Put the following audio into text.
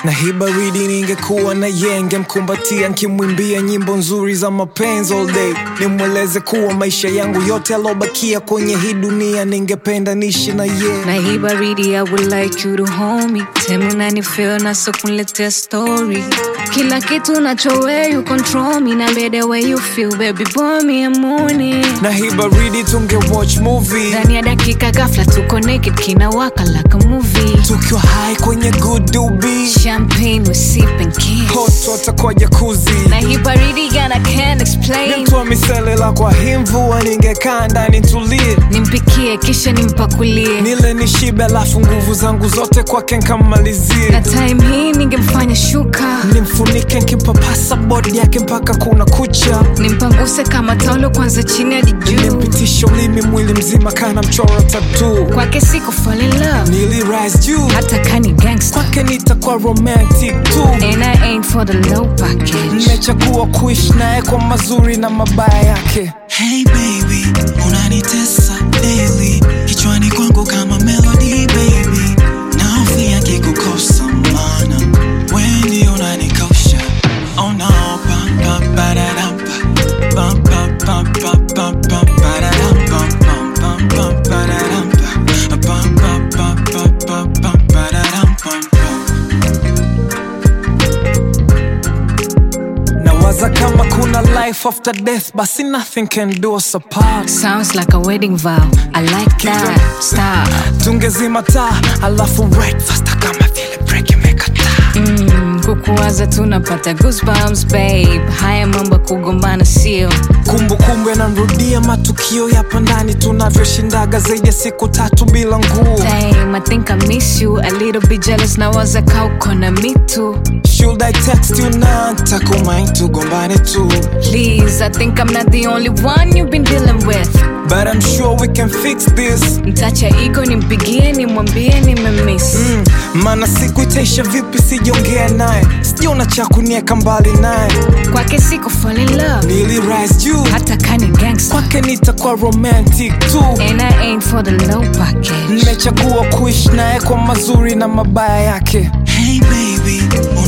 na hii baridi ningekuwa na yenge mkumbatia nkimwimbia nyimbo nzuri za mapenzi all day nimweleze kuwa maisha yangu yote alobakia kwenye hii dunia ningependa nishi na ye na hii baridi I would like you to hold me tell me feel na so kuniletea story kila kitu nachowe you control me na the way you feel baby boy me a morning na hii baridi tunge watch movie ndani ya dakika ghafla tuko naked kinawaka like a movie tukiwa high kwenye good doobie champagne we sip and kiss hot water kwa jakuzi na hii baridi gana can't explain mtu wa miselela kwa hii mvua ningekaa ndani tulie nimpikie kisha nimpakulie nile nishibe alafu nguvu zangu zote kwake na nkamalizie time hii ningemfanya shuka nimfunike nkimpapasa bodi yake mpaka kuna kucha nimpanguse kama taulo kwanza chini hadi juu nimpitisha ulimi mwili mzima kana mchoro tatu kwake siku fall in love nili rise juu hata kani gangster kwake nitakuwa romantic tu and I ain't for the low package nimechagua kuishi naye kwa mazuri na mabaya yake Hey baby, unanitesa daily kichwani kwangu kama melody baby, nahofia kikukosa mana wendi unanikosha. Oh no, pam pam pararam pam pam pam pam pam pam pararam pam pam pam pam pararam pam pam pam pam pam pam pam pararam pam pam. nawaza kama kuna life after death basi nothing can do us apart sounds like a wedding vow I like that stop tungezima taa alafu right faster kama vile break imekataa mm, kukuwaza tunapata goosebumps babe haya mambo ya kugombana sio kumbukumbu yanamrudia matukio yapa ndani tunavyoshindaga zaidi ya siku tatu bila nguo Damn, I think I miss you a little bit jealous nawaza ka uko na mitu should i text you na takumain tugombane tu please I think I'm not the only one you've been dealing with but i'm sure we can fix this mtacha ego nimpigie nimwambie nimemiss mm, maana siku itaisha vipi sijaongea naye sijaona cha kunieka mbali naye kwake siku fall in love nili rise juu hata kani gangster kwake nitakuwa romantic tu and I ain't for the low package nimechagua kuishi naye kwa mazuri na mabaya yake Hey baby,